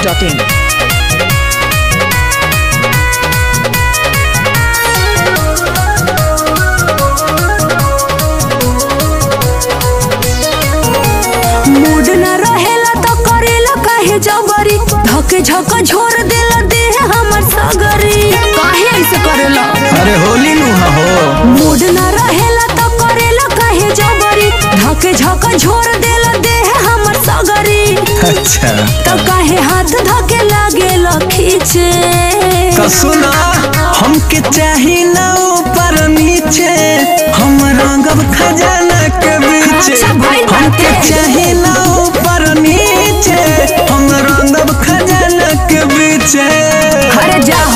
masti.in. Mood न रहेला तो करेला काहे जबरी धके झक झोर देला देह हमर सगरी काहे ऐसे करेला अरे होली नुहा हो मूड न रहेला तो करेला काहे जबरी धके झक झोर देला देह हमर सगरी अच्छा तो काहे हाथ धके लागेला खींचे तो सुना हमके चाही ना ऊपर नीचे हम रंगब खजाना के बीचे अच्छा भाई हमके बाटे। चाही ना ऊपर नीचे हम रंगब खजाना के बीचे अरे जाहो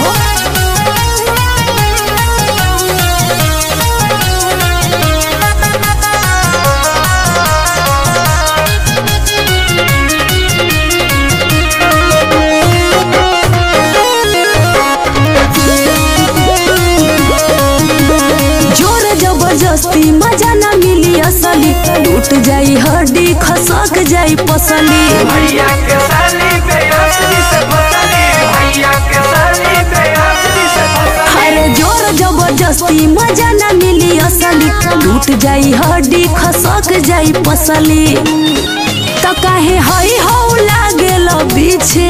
जोर जबरदस्ती मजा ना मिली असली टूट जाई हड्डी खसक जाई पसली भैया के साली पे असली से फसली भैया के साली पे असली से फसली अरे जोर जबरदस्ती मजा ना मिली असली टूट जाई हड्डी खसक जाई पसली त काहे हई हौ लागेल पीछे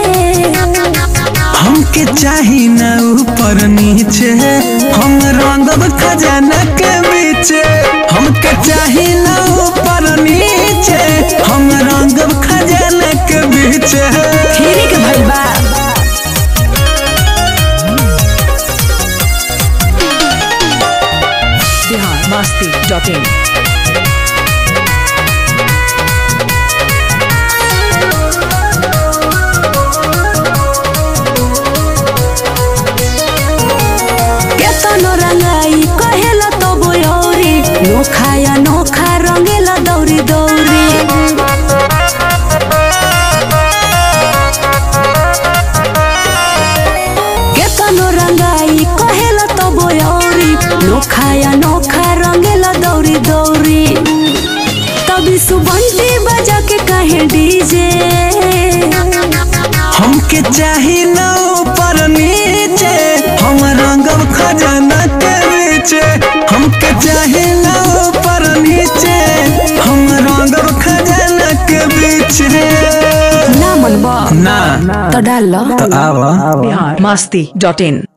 हमके चाही ना ऊपर नीचे हम रंगब खजाना के बीचे हमके चाही ना ऊपर नीचे हम रंगब खजाना के बीचे फिरी के भइल बा Bihar masti.in. केतनो रंगाई कहेला तो बोयौरी नोखा या नोखा रंगेला दौरी दौरी केतनो रंगाई कहेला तो बोयौरी नोखा या नोखा रंगेला दौरी दौरी तभी सुबंटी बजा के कहे डीजे हमके चाही ना ऊपर नीचे हम रंगब खजाना के बीचे हमके चाही ना ऊपर नीचे हम रंगब खजाना के बीचे ना मनबा ना तो डाल लो तो आवा Bihar masti.in.